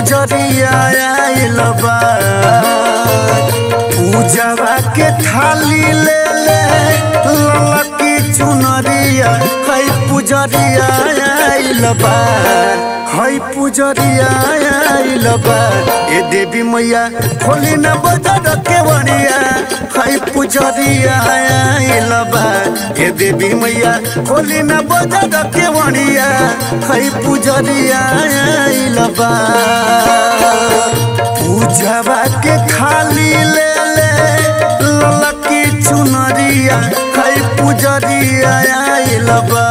पुजरिया आइल बा पूजवा के थाली ले ले ललकी चुनरिया है पुजरिया आइल बा है पुजरिया आइल बा ए देवी मैया खोली न बजार के बनिया है पुजरिया आइल बा ए देवी मैया खोली न बजार के बनिया है पुजरिया आइल बा पूजवा के खाली ले ले ललकी चुनरिया है पुजरिया आइल बा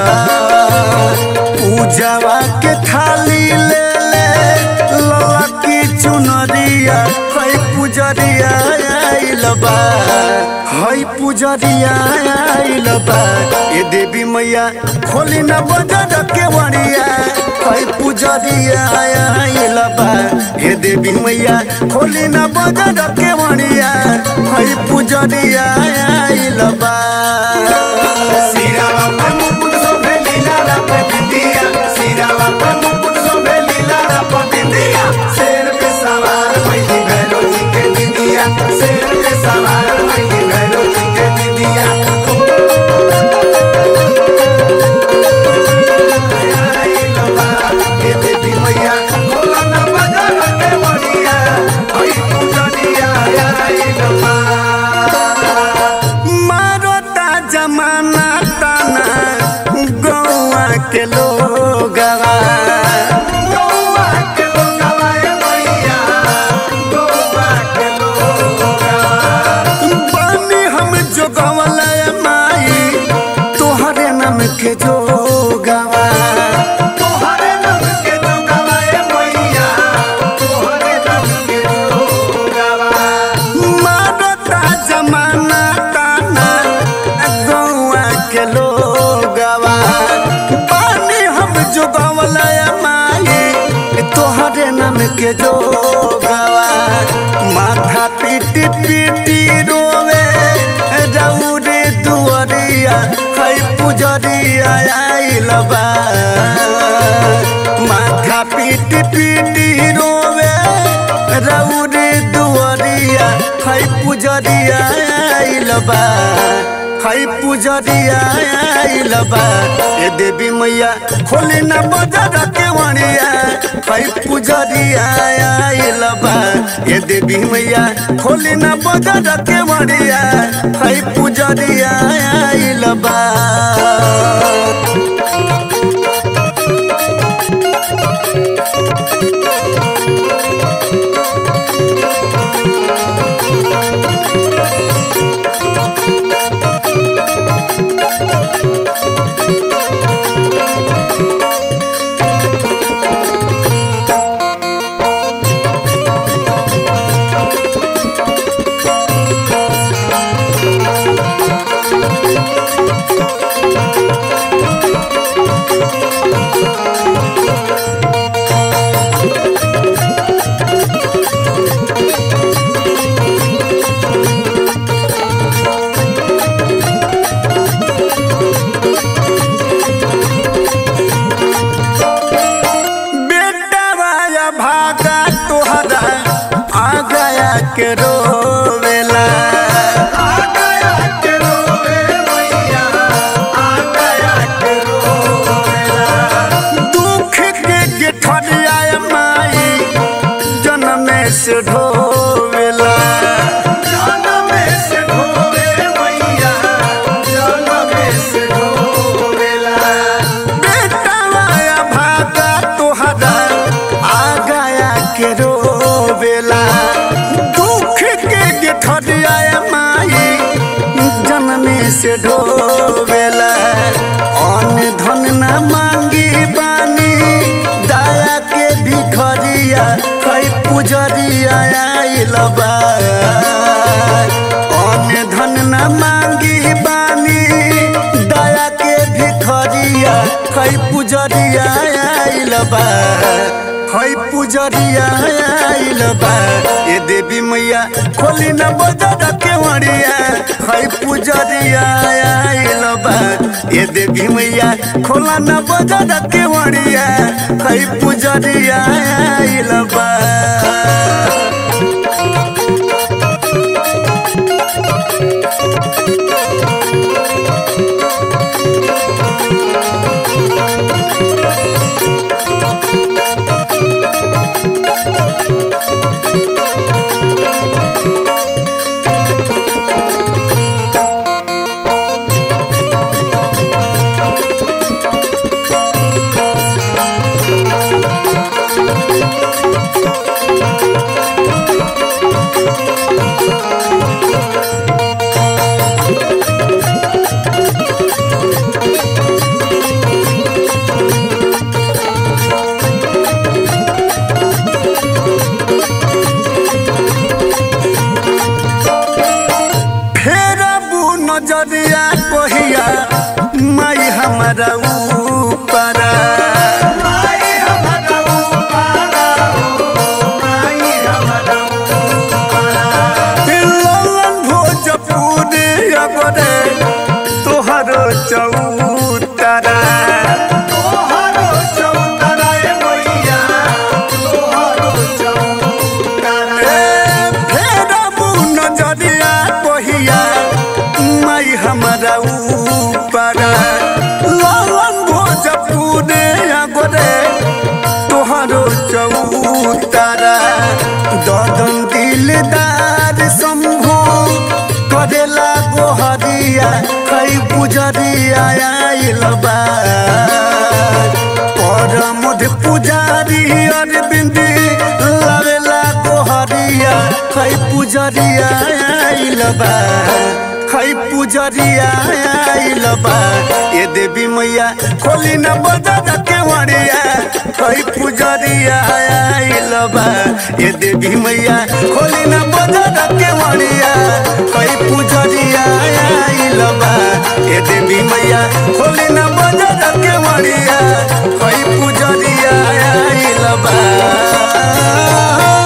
पूजवा के थाली ले ले ललकी चुनरिया है पुजरिया आइल बा है पुजरिया आइल बा ए देवी मैया खोली न बजार के बनिया है पुजरिया आइल बा हे देवी मैया खोली न बजार के बनिया है पुजरिया आइल बा सिरावा पर मुकुट शोभे लीला रप बिंदिया सिरावा पर मुकुट शोभे लीला रप बिंदिया शेर पे सवार वही भैरो जी के दीदिया शेर पे सवार वही भैरो जी के दीदिया आइल बा, हे देवी मैया, खोला ना बाजार के बनिया, हई पूजनिया आइल बा। मारोता जमाना ताना गौआ के लोगवा गौवा के लोगवा ए मैया, गौवा के लोगवा। बनी हम जोगवल माई तोहरे नाम के जोगवा तोहरे नाम के जोगवा ए मैया, तोहरे नाम के जोगवा। मारोता जमाना ताना गौआ के लोगवा बनी हम जोगवल माई तोहरे नाम के जोगवा माथा पीटी पीटी रोवे रौरे दुआरिया है पुजरिया आइल बा माथा पीटी पीटी रोवे रौरे दुआरिया है पुजरिया आइल बा है पुजरिया आइल बा ए देवी मैया खोली न बजार के वणिया है पुजरिया आइल बा ए देवी मैया खोली न बजार के वणिया है पुजरिया आइल बा बेटा वाया भागा तोहरा आ गया के रोवेला आ गया के रोवे मैया, आ गया के रोवेला। दुख के गिठरिया माई जन्मे से ढोवेला जनमे से ढोवे मैया, जनमे से ढोवेला। बेटा वाया भागा तोहरा आ गया के रोवेला दुख के गिठरिया माई जन्मे से ढोवेला अन्न धन न मांगी बानी दया के भिखरिया है पुजरिया आइल बा अन्न धन न मांगी बानी दया के भिखरिया है पुजरिया आइल बा है पुजरिया आइल बा ए देवी मैया खोली न बजार के वड़िया है पुजरिया आइल बा ए देवी मैया खोला न बजर के वड़िया हई पुजरिया आइल बा फेर बू नजरिया कहिया माई हमारा ऊपर माई हमरा ऊपारा हो माई हमरा ऊपारा ललन भोजपुर अगरे तोहर चौतरा तोहरो चौतरा ए मैया तोहरो चौतरा फेर बू नजरिया कहिया माई हमारा ऊपर ललन भोजपुर अगरे तोहरो चौतरा ददन दिलदार शंभु करेला गोहरिया कई पुजरिया आइल बा पर मध पुजारी अरविंद लावेला गोहरिया कई पुजरिया आइल बा कई पुजरिया आइल बा ये देवी मैया खोली न बजा के वड़िया कई पुजरिया आइल बा ये देवी मैया खोली न बजा के वड़िया कई पुजरिया आइल बा ये देवी मैया खोली न बजा के वड़िया कई पुजरिया आइल बा